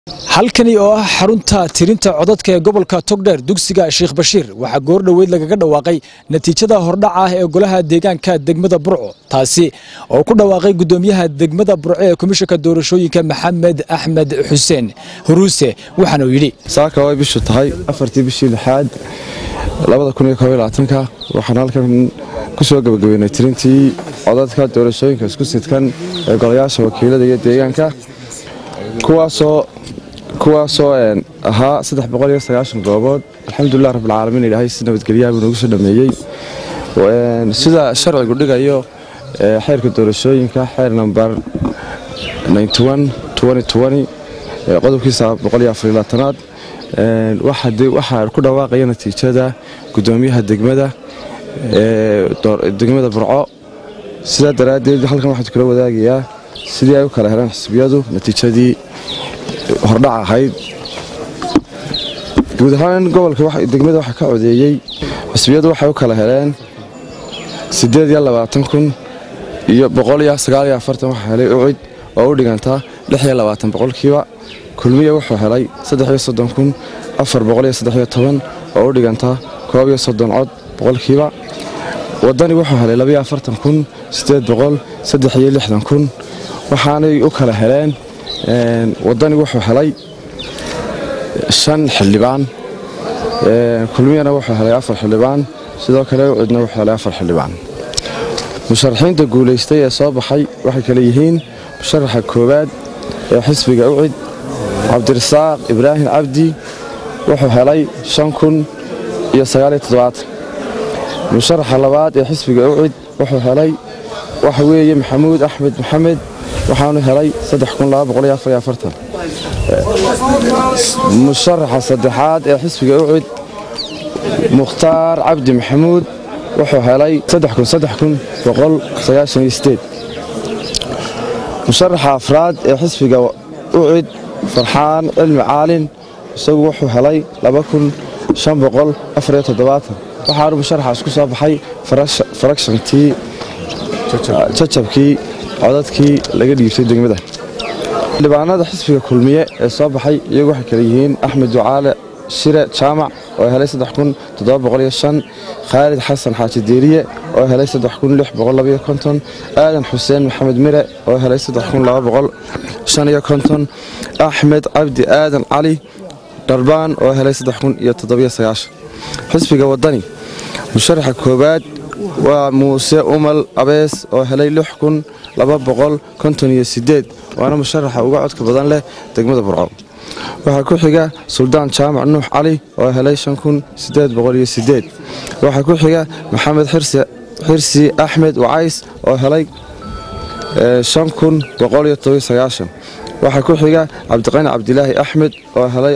halkani oo ah xarunta tirinta codadka ee gobolka togdheer dugsiga sheekh bashiir waxaa goor dhoweyd lagaga dhawaaqay natiijada hordhaca ah ee golaha deegaanka degmada burco taasi oo ku dhawaaqay gudoomiyaha degmada burco ee komishanka doorashooyinka maxamed axmed xuseen huruuse waxaana uu yidhi saaka way bishu tahay afartii bishii lixaad ka waxaan halkan ku soo gabagabeynay tirintii codadka doorashooyinka isku sidkan ee golayaasha wakiilada iyo deegaanka kuwaasoo kuwaasoo ahaa goobood alxamdulilah rabbilcaalamiin ilaahay si nabadgelyaha buu noogu soo dhameeyey sida sharcigu dhigayo xeerka doorashooyinka xeer nambar qodobkiisa aad waxaa ku dhawaaqaya natiijada gudoomiyaha degmada degmada burco sidaa daraaddeed halkan waxaan kula wadaagayaa sidii ay u kala heleen xisbiyadu natiijadii hordhac ahayd guud ahaan gobolka degmada waxaa ka codeeyey xisbiyadu waxay u kala heleen kun iyo waxa helay ucid oo u dhiganta boqolkiiba kulmiya wuxuu helay kun oo u dhiganta cod boqolkiiba wadani wuxuu helay kun kun waxaanay u kala heleen wadani wuxuu helay shan xildhibaan kulmiyana wuxuu helay afar xildhibaan sidoo kale ucidna wuxuu helay afar xildhibaan musharaxiinta guulaystay ee soo baxay waxay kale yihiin musharaxa koowaad ee xisbiga ucid cabdirasaaq ibraahim cabdi wuxuu helay kun iyo musharaxa labaad ee xisbiga ucid wuxuu helay waxa weeye maxamuud axmed maxamed waxaanu helay musharaxa saddexaad ee xisbiga ucid mukhtaar cabdi maxamuud wuxuu helay musharaxa afraad ee xisbiga ucid farxaan cilmi caalin isagu wuxuu helay waxaanu musharaxaas ku soo baxay farakshantii jajabkii codadkii laga dhiibtay degmada xildhibaanada xisbiga kulmiye ee soo baxay iyagu waxay kale yihiin axmed ducaale shire jaamac oo helay khaalid xasan xaaji deeriye oo helay aadan xuseen maxamed mire oo helay axmed cabdi aadan cali dharbaan oo helay xisbiga wadani musharaxa koowaad waa muuse umal abees oo helay waana musharaxa uga codka badan leh degmada burco waxaa ku xiga suldaan jaamac nuux cali oo helay waxaa ku xiga maxamed xirsi axmed wacays oo helay waxaa ku xiga cabdiqani cabdilaahi axmed oo helay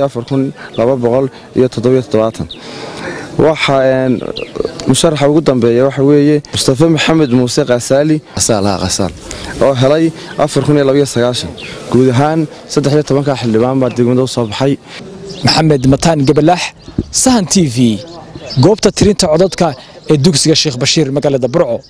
waxaa musharaxa ugu dambeeya waxa weeye mustafe maxamed muuse khasaali oo helay guud ahaan ka xildhibaan baa degmada u soo baxay maxamed mataan gabalaax sahan t v goobta tirinta codadka ee dugsiga sheekh bashiir magaalada burco